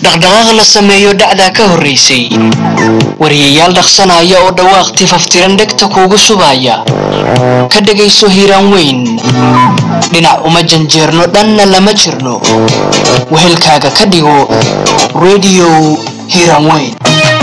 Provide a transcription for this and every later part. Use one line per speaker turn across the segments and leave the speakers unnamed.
dhaqdhaqaaq la sameeyo dhacdaa ka horraysay wariyayaal dhaqsanaya oo dhawaaq tifaftiran dhegta kuugu shubaya ka dhegayso hiiraan weyn dhinac uma janjeerno dhanna lama jirno wehelkaaga ka dhigo rediyo hiiraan weyn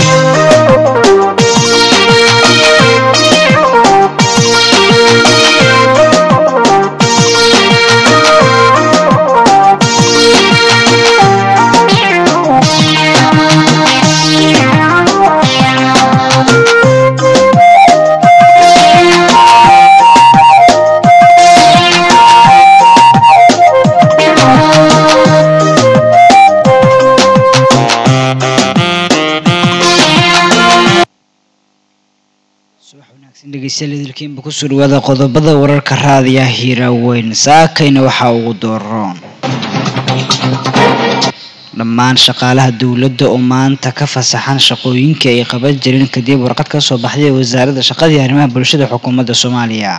dhegeystayaal kusoo dhawaada qodobada wararka raadiya hiiraaweyn saakayna waxaa ugu dooroon dhammaan shaqaalaha dowladda oo maanta ka fasaxan shaqooyinkii ay qaban jireen kadib warqad ka soo baxday wasaaradda shaqadii arrimaha bulshada xukuumadda soomaaliya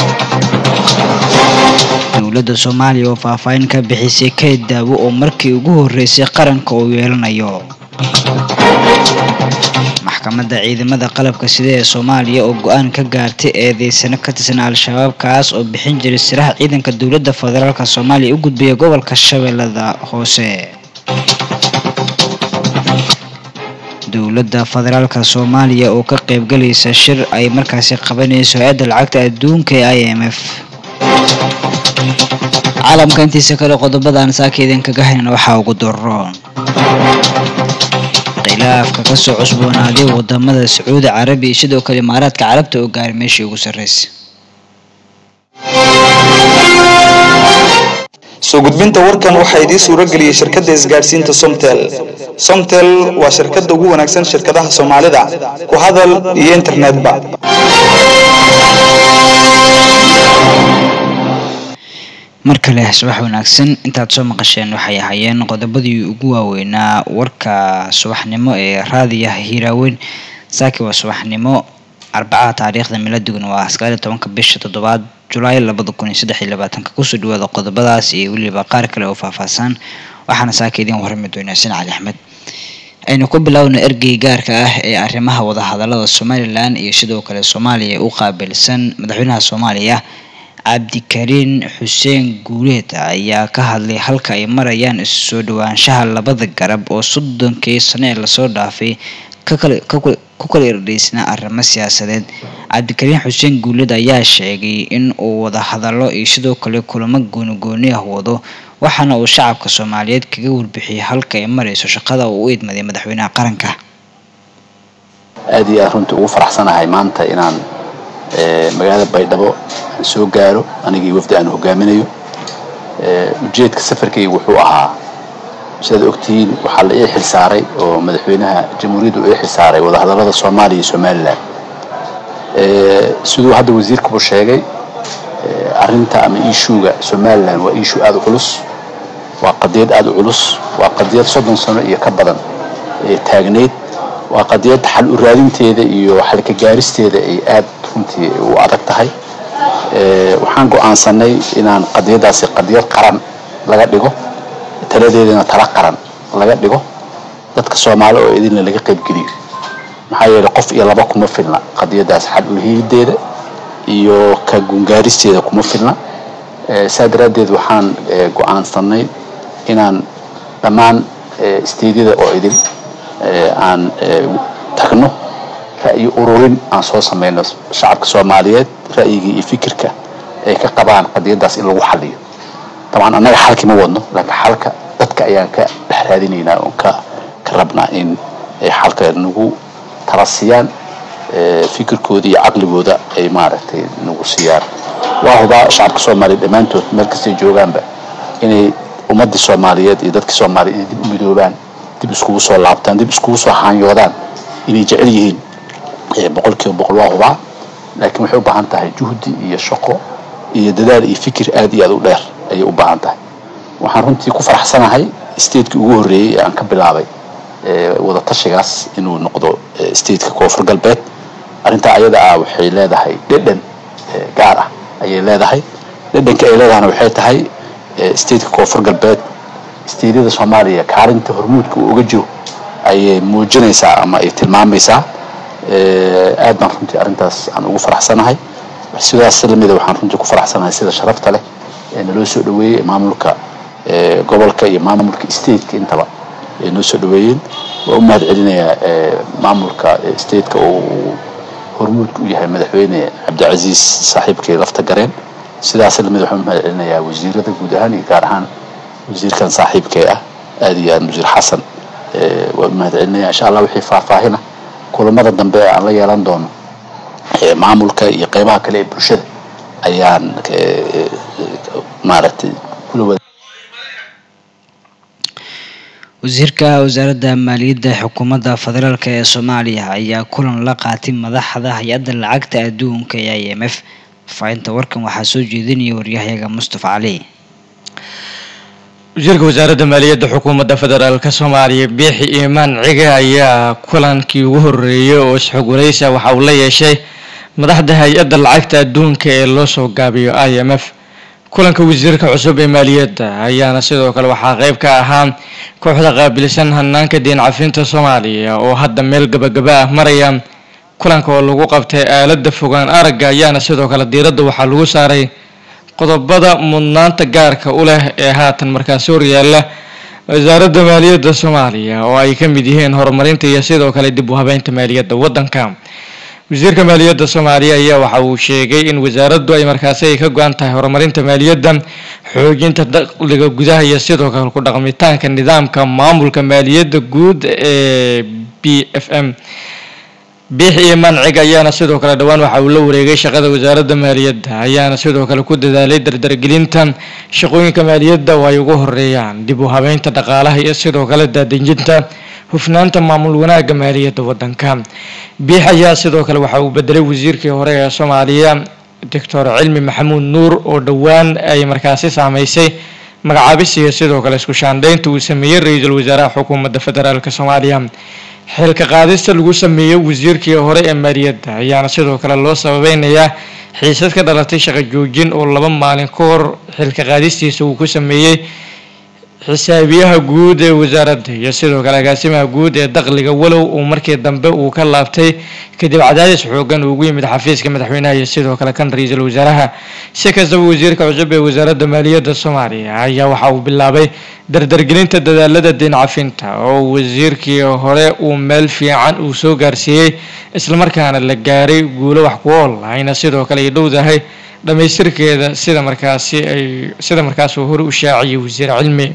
dowladda soomaaliya oo faahfaahin ka bixisay kayd daawo oo markii ugu horreysay qaranka uu yeelanayo maxkamadda ciidamada qalabka sida ee soomaaliya oo go-aan ka gaartay eedeysano ka tirsan al-shabaab kaas oo bixin jiray siraha ciidanka dowladda federaalk soomaaliya u gudbaya gobolka shabeellada hoose dowladda federaalka soomaaliya oo ka qaybgalaysa shir ay markaasi qabanayso hay-adda lacagta adduunka ee i m f caalamka intiisa kale qodobadaan saaka idinkaga haynan waxaa ugu daroon khilaafka kasoo cusboonaaday wadamada sacuudi carabiya iyo sidoo kale imaaraadka carabta oo gaaray meeshii ugu sarreysay
soo gudbinta warkan waxaa idiin suuro geliyey shirkadda isgaadhsiinta somtel somtel waa shirkadda ugu wanaagsan shirkadaha soomaalida ku hadal iyo internetba
mar kale subax wanaagsan intaad soo maqasheen waxay ahaayeen qodobadii ugu waaweynaa warka subaxnimo ee raadiyaha hiiraaweyn saaki waa subaxnimo arbacaha taariikhda miladuguna waa sagaaliyo tobanka bisha toddobaad julaay labada kun iyo saddex iyo labaatanka kusoo dhawaada qodobadaas iyo weliba qaar kale oo faahfaahsan waxaana saaka idiin warrami doonaa sin cali axmed aynu ku bilaawna ergey gaarka ah ee arrimaha wadahadalada somalilan iyo sidoo kale soomaaliya u qaabilsan madaxweynaha soomaaliya cabdikariin xuseen guuleed ayaa ka hadlay halka ay marayaan isu soo dhawaanshaha labada garab oo soddonkii sano ee lasoo dhaafay ku kala irdhaysnaa arrimo siyaasadeed cabdikariin xuseen guuleed ayaa sheegay in uu wada hadallo iyo sidoo kale kulamo goonigooni ah wado waxaana uu shacabka soomaaliyeed kaga warbixiyay halka ay marayso shaqada uu u idmaday madaxweynaha qaranka
aada iyo aad runtii ugu faraxsanahay maanta inaan magaalada baydhabo aan soo gaaro anigii wafdi aan hogaaminayo ujeedka safarkayga wuxuu ahaa sidaad ogtihiin waxaa la ii xilsaaray oo madaxweynaha jamhuuriyaddu ii xilsaaray wadahadallada soomaaliya iyo somalilan siduu hadda wasiirkuba sheegay arrinta ama ishuuga somalilan waa ishuu aada u culus waa qadiyad aada u culus waa qadiyad soddon sano iyo ka badan ee taagnayd waa qadiyad xal u raadinteeda iyo xalka gaaristeeda ay aada runtii u adag tahay waxaan go-aansanay inaan qadiyadaasi qadiyad qaran laga dhigo taladeedana tala qaran laga dhigo dadka soomaali oo idinna laga qaybgeliyo maxaa yeelay qof iyo laba kuma filna qadiyadaas xal u helideeda iyo ka gungaaristeeda kuma filna saa daraaddeed waxaan go-aansanay inaan dhammaan isteedyada oo idin aan tagno ra'yi ururin aan soo samayno shacabka soomaaliyeed ra'yigii iyo fikirka ay ka qabaan qadiyadaas in lagu xaliyo dabcan annaga xalkii ma wadno laakiin xalka dadka ayaan ka dhex raadinaynaa oon ka ka rabnaa in ay xalka nagu tala siiyaan fikirkooda iyo caqligooda ay maaragtay nagu siiyaan waa hubaa shacabka soomaaliya dhammaantood meel kastay joogaanba inay ummaddii soomaaliyeed iyo dadkii soomaaliya inay dib u midoobaan dib iskugu soo laabtaan dib iskugu soo haanyoodaan inay jecel yihiin boqol kiiba boqol waa hubaa laakiin waxay u baahan tahay juhdi iyo shaqo iyo dadaal iyo fikir aad iyo aad u dheer ayay u baahan tahay waxaan runtii ku faraxsanahay statekii ugu horreeyey ee aan ka bilaabay wada tashigaas inuu noqdo stateka koonfur galbeed arrintaa ayada ah waxay leedahay dhedhan gaar ah ayay leedahay dhedhanka ay leedahana waxay tahay stateka koonfur galbeed isteedyada soomaaliya kaalinta hormuudka uu uga jiro ayay muujinaysaa ama ay tilmaamaysaa aad baan runtii arrintaas aan ugu faraxsanahay sidaas lamida waxaan runtii ku faraxsanahay sida sharafta leh ee naloo soo dhaweeyey maamulka gobolka iyo maamulka stateka intaba ay noo soo dhaweeyeen waa u mahad celinayaa maamulka stateka oo hormuudka u yahay madaxweyne cabdicasiis saaxiibkii lafta gareen sidaas lamid waxaan u mahad celinayaa wasiirada guud ahaan iyo gaar ahaan wasiirkan saaxiibkee ah aad iyo aad wasiir xasan waan u mahad celinaya insha allah wixii faahfaahina kulamada dambe aan la yeelan doono maamulka iyo qeybaha kale ee bulshada ayaan maaragtay kula wada
wasiirka wasaaradda maaliyadda xukuumadda federaalk ee soomaaliya ayaa kulan la qaatay madaxda hay-adda lacagta adduunka ee i m f faafinta warkan waxaa soo jeedinaya waryahayaga mustafa cali
wasiirka wasaaradda maaliyadda xukuumadda federaalk soomaaliya biixi iimaan ciga ayaa kulankii ugu horeeyay oo isxogwaraysa waxa uu la yeeshay madaxda hay-adda lacagta adduunka ee loo soo gaabiyo i m f kulanka wasiirka cusub ee maaliyadda ayaana sidoo kale waxaa qeyb ka ahaa kooxda qaabilsan hanaanka diin cafinta soomaaliya oo hadda meel gabagaba ah maraya kulanka oo lagu qabtay aalada fogaan aragga ayaana sidoo kale diiradda waxaa lagu saaray qodobada mudnaanta gaarka u leh ee haatan markaasi horyaala wasaaradda maaliyadda soomaaliya oo ay ka mid yihiin horumarinta iyo sidoo kale dib u habeynta maaliyadda waddanka wasiirka maaliyadda soomaaliya ayaa waxa uu sheegay in wasaaraddu ay markaasi ay ka go-an tahay horumarinta maaliyadda xoojinta dakhliga gudaha iyo sidoo kale ku dhaqmitaanka nidaamka maamulka maaliyadda guud ee b f m biix iyo mancig ayaana sidoo kale dhowaan waxa uu la wareegay shaqada wasaaradda maaliyadda ayaana sidoo kale ku dadaalay dardargelinta shaqooyinka maaliyadda oo ay ugu horeeyaan dib u habeynta dhaqaalaha iyo sidoo kale daadejinta hufnaanta maamul wanaagga maaliyadda waddanka biix ayaa sidoo kale waxa uu bedelay wasiirkii hore ee soomaaliya doctor cilmi maxamuud nuur oo dhowaan ay markaasi saameysay magacaabis iyo sidoo kale isku shaandhaynta uu sameeyey ra-iisul wasaaraha xukuumadda federaalk soomaaliya xilka qaadista lagu sameeyey wasiirkii hore ee maaliyadda ayaana sidoo kale loo sababeynayaa xiisad ka dhalatay shaqo joojin oo laba maalin ka hor xilka qaadistiisa uu ku sameeyey xisaabiyaha guud ee wasaaradda iyo sidoo kale agaasimaha guud ee dakhliga walow uu markii dambe uu ka laabtay kadib cadaadis xoogan uu ugu yimid xafiiska madaxweynaha iyo sidoo kale kan ra-iisul wasaaraha si kastaba wasiirka cusub ee wasaaradda maaliyadda soomaaliya ayaa waxa uu bilaabay dardargelinta dadaalada diin cafinta oo wasiirkii hore uu meel fiican uu soo gaarsiiyey islamarkaana la gaaray guulo wax ku ool ayna sidoo kale ay dhowdahay dhammaystirkeeda sida markaasi ay sida markaas uu hore u shaaciyay wasiir cilmi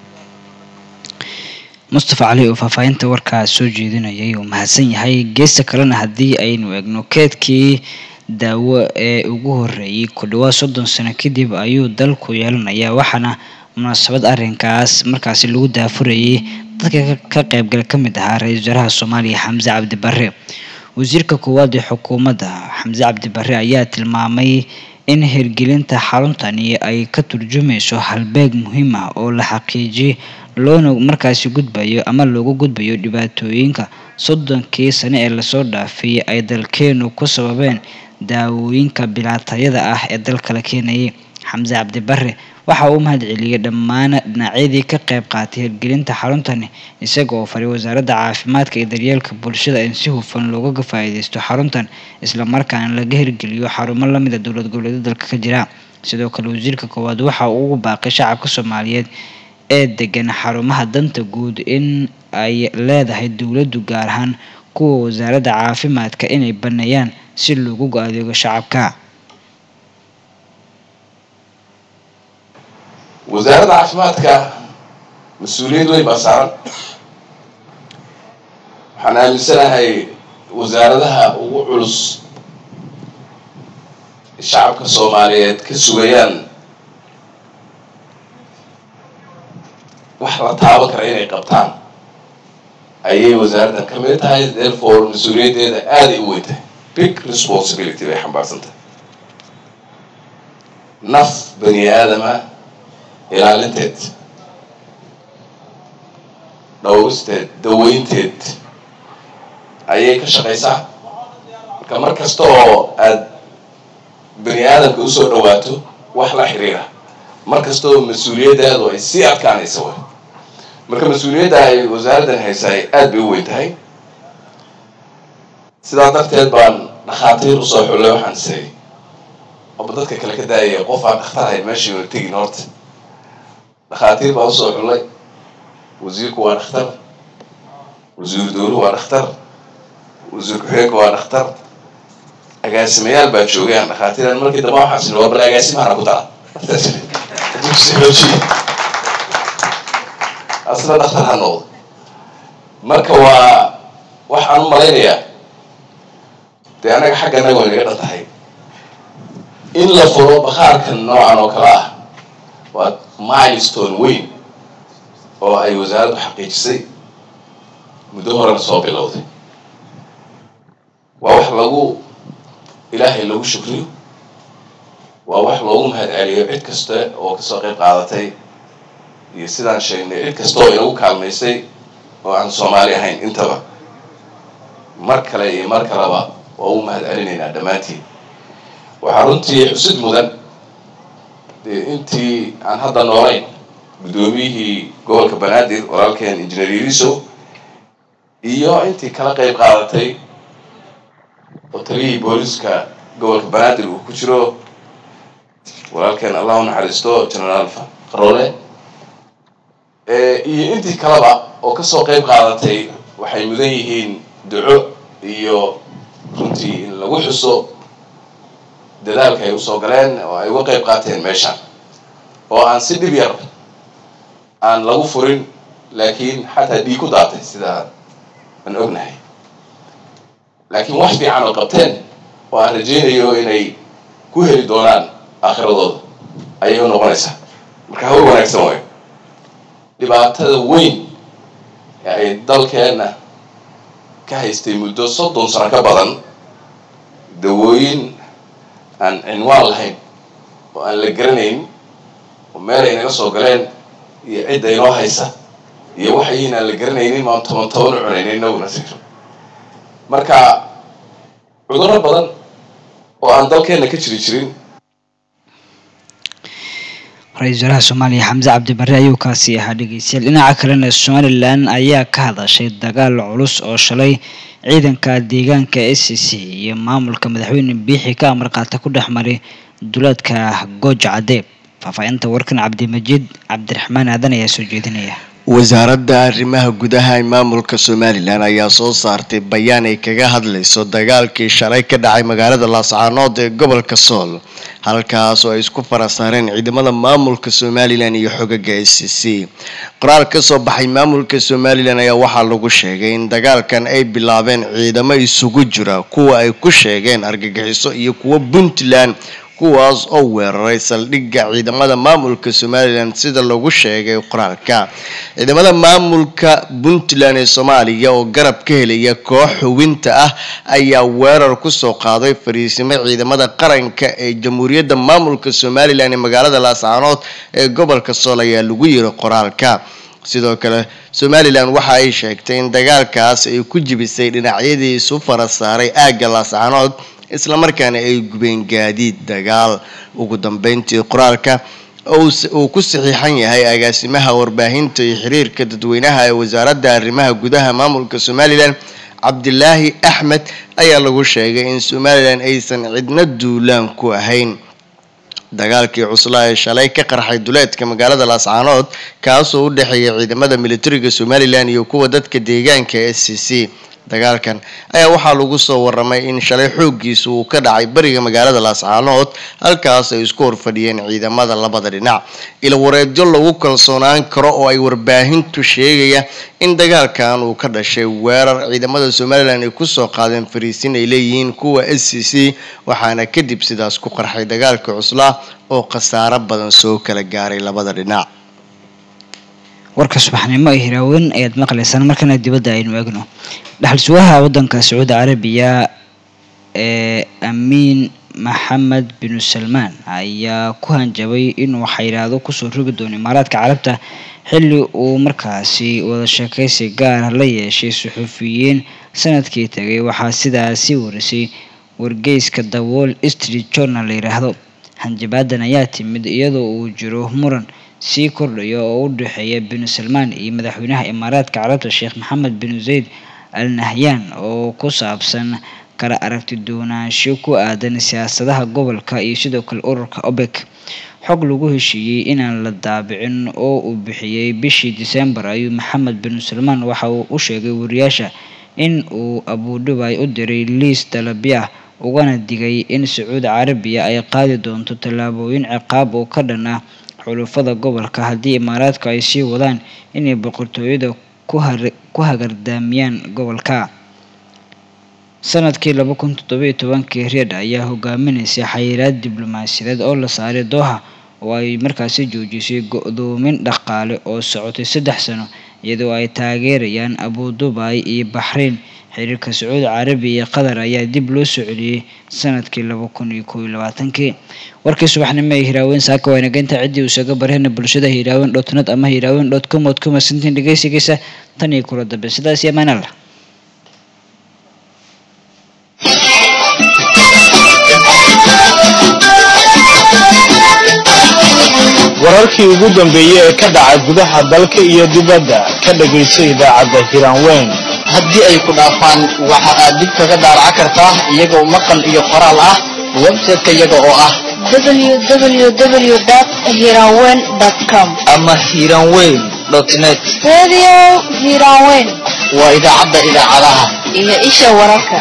mustafa cali oo faahfaahinta warkaas soo jeedinayay uu mahadsan yahay geesta kalena haddii aynu eegno keedkii daawo ee ugu horeeyey ku dhawaad soddon sano kadib ayuu dalku yeelanayaa waxaana munaasabad arrinkaas markaasi lagu daafurayay dadka ka qaybgala ka mid ahaa ra-iisul wasaaraha soomaaliya xamse cabdi barre wasiirka koowaad ee xukuumadda xamse cabdi barre ayaa tilmaamay in hirgelinta xaruntani ay ka turjumayso halbeeg muhiim ah oo la xaqiijiyay loona markaasi gudbayo ama loogu gudbayo dhibaatooyinka soddonkii sane ee lasoo dhaafay ay dalkeenu ku sababeen daawooyinka bilaatayada ah ee dalka la keenayay xamse cabdi barre waxa uu mahad celiyey dhammaan dhinacyadii ka qayb qaatay hirgelinta xaruntani isaga oo faray wasaaradda caafimaadka iyo daryeelka bulshada in si hufan looga faa'iideysto xaruntan islamarkaana laga hirgeliyo xarumo lamida dowlad goboleedyada dalka ka jira sidoo kale wasiirka koowaad waxa uu ugu baaqay shacabka soomaaliyeed ee degan xarumaha danta guud in ay leedahay dowladdu gaar ahaan kuwa wasaaradda caafimaadka inay baneeyaan si loogu adeego shacabka
wasaaradda caafimaadka mas-uuliyad weyn baa saaran waxaan aaminsanahay wasaaradaha ugu culus shacabka soomaaliyeed ka sugayaan wax la taaban kara inay qabtaan ayay wasaaraddan ka mid tahay therefore mas-uuliyaddeeda aaday u weyntahay big responsibility bay xambaarsantahay naf bani aadama ilaalinteed dhowristeed daweynteed ayay ka shaqaysaa marka mar kasta oo aad bani aadamka usoo dhawaato wax la xiriira mar kasta oo mas-uuliyaddaadu ay sii adkaanaysa way marka mas-uuliyadda ay wasaaraddan haysaay aad bay u weyn tahay sidaa darteed baan dhakhaatiir usoo xullay waxaan isay oba dadka kale ka daayaya qof aan dhakhtar ahayn meeshii una tegin horta dhakhaatiir baan usoo xullay wasiirku waa dhakhtar wasiiru dowluhu waa dhakhtar wasiir ku-xigeenku waa dhakhtar agaasimayaal baa joogay aan dhakhaatiiran markii dambe waxaan sini waa bal agaasimahana ku dara asna dhakhtar ha noqdo marka waa waxaan u malaynayaa dee anaga xagga anaga way naga dhan tahay in la furo bakhaarkan noocan oo kale ah waa milestone weyn oo ay wasaaraddu xaqiijisay muddo horena soo bilowday waa wax lagu ilaahay lagu shukriyo waa wax loogu mahad celiyo cid kasta oo kasoo qayb qaadatay iyo sidaan sheegnay cid kasta oo inagu kaalmaysay oo aan soomaali ahayn intaba mar kale iyo mar kaleba waa u mahad celinaynaa dhammaantiin waxaa runtii xusid mudan dee intii aan hadda noolayn guddoomiyihii gobolka banaadir walaalkeen injineer yariso iyo intii kala qayb qaadatay oo taliyihii booliska gobolka banaadir uu ku jiro walaalkeen allah u naxariisto genaraal qaroole iyo intii kaleba oo kasoo qayb qaadatay waxay mudan yihiin duco iyo runtii in lagu xuso dadaalka ay usoo galeen oo ay uga qayb qaateen meeshan oo aan si dhib yar aan lagu furin laakiin xataa dhiig ku daatay sidaa aan ognahay laakiin wax fiican oo qabteen oo aan rajaynayo inay ku heli doonaan aakhiradooda ayay u noqonaysaa marka hawl wanaagsan waayo dhibaatada weyn ee ay dalkeenna ka haystay muddo soddon sano ka badan dawooyin aan cinwaan lahayn oo aan la garanayn oo meel ay naga soo galeen iyo cidda inoo haysa iyo waxayin aan la garanaynin maan toban toban u cunaynin inaguna siro marka cudurro badan oo aan dalkeenna ka jiri jirin
ra-iisul wasaaraha soomaaliya xamse cabdi barre ayuu kaasi ahaa dhegeystayaal dhinaca kalena somalilan ayaa ka hadashay dagaal culus oo shalay ciidanka deegaanka s c c iyo maamulka madaxweyne biixi ka amar qaata ku dhex maray duleedka gooja cadeeb faahfaahinta warkan cabdimajiid cabdiraxmaan aadan ayaa soo jeedinaya
wasaaradda arrimaha gudaha ee maamulka somalilan ayaa soo saartay bayaan ay kaga hadlayso dagaalkii shalay ka dhacay magaalada laascaanood ee gobolka sool halkaas oo ay isku fara saareen ciidamada maamulka somalilan iyo xogaga s c c qoraal ka soo baxay maamulka somalilan ayaa waxaa lagu sheegay in dagaalkan ay bilaabeen ciidamo isugu jira kuwa ay ku sheegeen argagixiso iyo kuwa puntland kuwaas oo weeraray saldhigga ciidamada maamulka somalilan sida lagu sheegay qoraalka ciidamada maamulka puntland ee soomaaliya oo garab ka helaya koox hubinta ah ayaa weerar kusoo qaaday fariisimo ciidamada qaranka ee jamhuuriyadda maamulka somalilan ee magaalada laascaanood ee gobolka sool ayaa lagu yiri qoraalka sidoo kale somalilan waxa ay sheegtay in dagaalkaas ay ku jibisay dhinacyadii isu fara saaray aagga laascaanood islamarkaana ay gubeen gaadiid dagaal ugu dambeyntii qoraalka uu ku saxiixan yahay agaasimaha warbaahinta iyo xiriirka dadweynaha ee wasaaradda arrimaha gudaha maamulka somalilan cabdilaahi axmed ayaa lagu sheegay in somalilan aysan cidna duulaan ku ahayn dagaalkii cuslaa ee shalay ka qarxay duleedka magaalada laascaanood kaasoo u dhexeeya ciidamada militariga somalilan iyo kuwa dadka deegaanka s c c dagaalkan ayaa waxaa lagu soo waramay in shalay xooggiisa uu ka dhacay bariga magaalada laascaanood halkaas ay isku horfadhiyeen ciidamada labada dhinac ilwareedyo lagu kalsoonaan karo oo ay warbaahintu sheegaya in dagaalkan uu ka dhashay weerar ciidamada somalilan ay kusoo qaadeen fariisin ay leeyihiin kuwa s c c waxaana kadib sidaas ku qarxay dagaalka cuslaa oo khasaaro badan soo kala gaaray labada dhinac
warka subaxnimo ee hiraaweyn ayaad maqlaysaan markana dibadda aynu eegno dhaxal sugaha waddanka sacuudi carabiya ee amiin maxamed binu salmaan ayaa ku hanjabay inuu xayiraado kusoo rogi doono imaaraadka carabta xilli uu markaasi wada sheekaysi gaara la yeeshay suxuufiyiin sanadkii tagay waxaa sidaasi warisay wargeyska the wall street journal la yidhaahdo hanjabaadan ayaa timid iyadoo uu jiro muran sii kordhaya oo u dhexeeya bin salmaan iyo madaxweynaha imaaraadka carabta sheekh maxamed bin zayd al nahyan oo ku saabsan kala aragti duwanaansho ku aadan siyaasadaha gobolka iyo sidoo kale ururka obek xog lagu heshiiyey inaan la daabicin oo uu bixiyey bishii disembar ayuu maxamed bin salmaan waxa uu u sheegay wariyaasha in uu abuudhubay u diray liis dalabya ugana digay in sacuudi carabiya ay qaadi doonto tallaabooyin ciqaab oo ka dhan ah xulufada gobolka haddii imaaraadku ay sii wadaan inay boqortooyada ku har- ku hagardaamiyaan gobolka sanadkii laba kun toddoba iyo tobankii riyad ayaa hogaaminaysay xayiraad diblomaasiyadeed oo la saaray dooha oo ay markaasi joojisay go-doomin dhaqaale oo socotay saddex sano iyadoo ay taageerayaan abu dubai iyo baxrain xiriirka sacuudi carabiya iyo qatar ayaa dib loo soo celiyey sanadkii laba kun iyo kow iyo labaatankii warkii subaxnimo ee hiraaweyn saaka waa inageynta ciddii uu isaga barheena bulshada hiraaweyn dot net ama hiraaweyn dot com ood ku masantiin dhegeysigiisa tan iyo kula dambe sidaas iyo amaan allah
wararkii ugu dambeeyey ee ka dhaca gudaha dalka iyo dibadda ka dhagayso idaacadda hiraanweyn
haddii ay ku dhaafaan waxa aad dib kaga daaraca kartaa iyagoo maqal iyo qoraal ah website-ka iyaga oo ah
www.hiranwen.com
ama hiranweyn net
Radio Hiranwen
waa idaacadda idaacadaha
iyo isha wararka.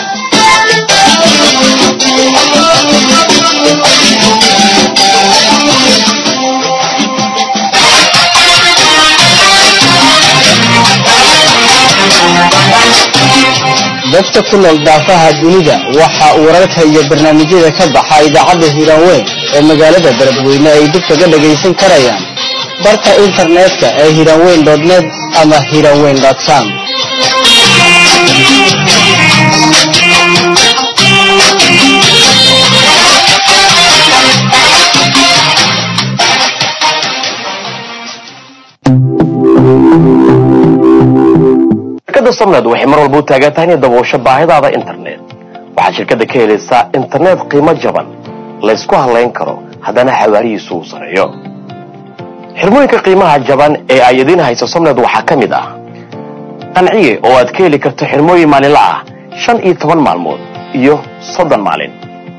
dadka ku nool daafaha dunida waxa uu wararka iyo barnaamijyada ka baxa idaacadda hiraanweyn ee magaalada beledweyne ay dib kaga dhagaysan karayaan barka internetka ee hiraanweyn net ama hiraanweyn com
shirkadda somned waxay mar walba u taagan tahay inay daboosho baahidaada internet waxaad shirkadda ka helaysaa internet qiimo jaban laysku halayn karo haddana xawaarihiisu uu sareeyo xirmooyinka qiimaha jaban ee ay idiin hayso somned waxaa ka mid ah qanciye oo aad ka heli karto xirmooyin maalinla ah shan iyo toban maalmood iyo soddon maalin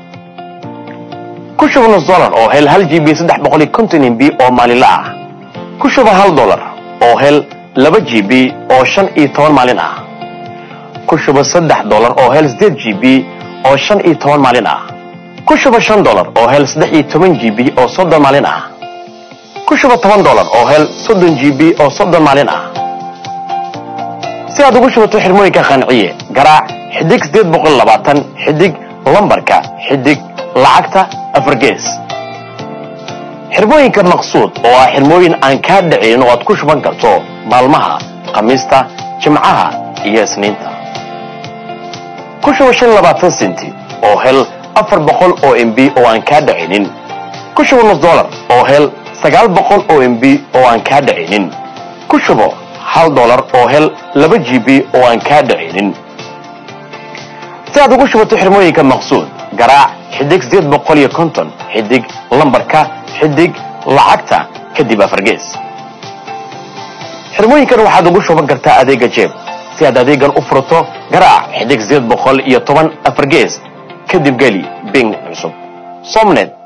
ku shuba nus dolar oo hel hal g b saddex boqol iyo konton mb oo maalinla ah ku shuba hal dolar oo hel laba g b oo shan iyo toban maalin ah ku shuba saddex dolar oo hel sideed g b oo shan iyo toban maalin ah ku shuba shan dolar oo hel saddex iyo toban g b oo soddon maalin ah ku shuba toban dolar oo hel soddon g b oo soddon maalin ah si aad ugu shubato xirmooyinka qanciye garaac xidig sideed boqol labaatan xidig lambarka xidig lacagta afar gees xirmooyinka maqsuud oo ah xirmooyin aan kaa dhicin oo aad ku shuban karto maalmaha khamiista jimcaha iyo isniinta ku shuba shan labaatan senti oo hel afar boqol oo mb oo aan kaa dhicinin ku shuba nus dolar oo hel sagaal boqol oo mb oo aan kaa dhicinin ku shubo hal dolar oo hel laba g b oo aan kaa dhicinin si aad ugu shubato xirmooyinka maqsuud garaac xidig sideed boqol iyo konton xidig lambarka xidig lacagta kadib afargees xirmooyinkan waxaad ugu shuban kartaa adeega jeeb si aad adeegan u furato garaac xidig sideed boqol iyo toban afargees kadib geli bing cusub somnet